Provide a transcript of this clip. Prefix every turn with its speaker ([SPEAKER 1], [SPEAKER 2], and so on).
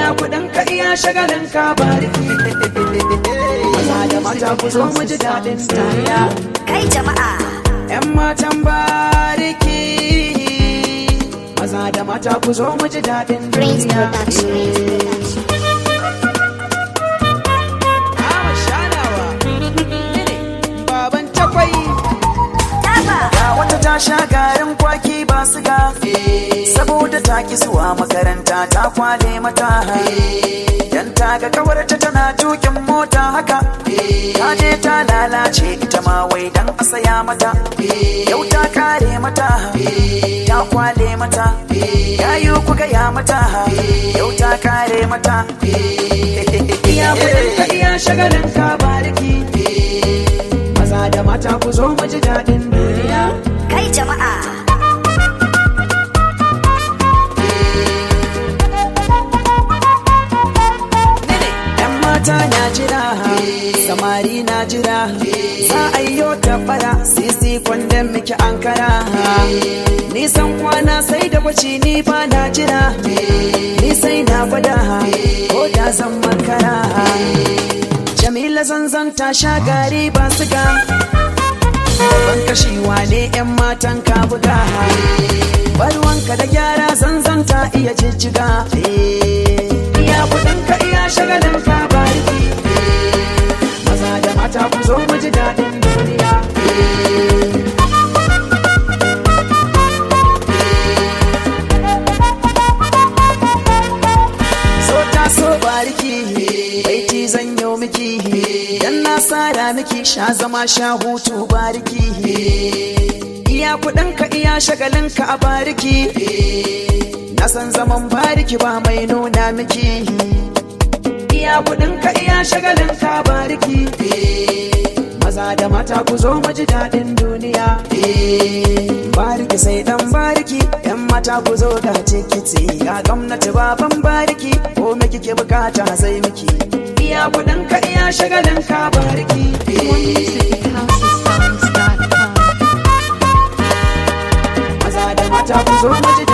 [SPEAKER 1] iya kudin ka iya shagalin ka bariki maza da mata ku zo mu ji daɗin duniya
[SPEAKER 2] Kai jama'a,
[SPEAKER 1] yan matan bariki maza da mata ku zo mu ji daɗin
[SPEAKER 2] Prince
[SPEAKER 1] duniya
[SPEAKER 2] Production.
[SPEAKER 1] Awa shanawa baban takwai
[SPEAKER 2] Taba,
[SPEAKER 1] Ga wata ta sha garin kwaki ba su ga saboda ta ki zuwa makaranta ta kwale mata dan ta ga kawarta tana tukin mota haka ta je ta lalace ita ma wai dan a saya mata yau ta kare mata ta kwale mata yayu ku gaya mata yau ta kare mata iya kudin ka iya shagalin ka bariki maza da mata ku zo mu ji daɗin duniya
[SPEAKER 2] kai jama'a,
[SPEAKER 1] Yan mata na jira, samari na jira, za a yi yau tabbara, sisi kwandon miki ankara. Nisan kwana sai da kwaci ni ba na jira, ni sai na gwada, ko da zan makara. Jamila zanzan ta sha gari ba siga, babban kashewa ne 'yan matan ka buga. Barwanka da gyara zanzan ta iya jijjiga. Iya kudin ka iya shagalin ka bariki. Maza da mata ku zo mu ji daɗin duniya. So ta so bariki, baiti zan yau miki. Dan na sara miki sha zama sha hutu bariki. Iya kudin ka iya shagalin ka a bariki. Na san zaman bariki ba mai nuna miki. Iya kudin ka iya shagalin ka bariki. Maza da mata ku zo mu ji daɗin duniya. Bariki sai dan bariki, yan mata ku zo ga tikiti. Ga gwamnati baban bariki, ko me kike bukata sai miki. Iya kudin ka iya shagalin ka bariki.
[SPEAKER 3] More music at housesongs.com.
[SPEAKER 1] Maza da mata ku zo mu ji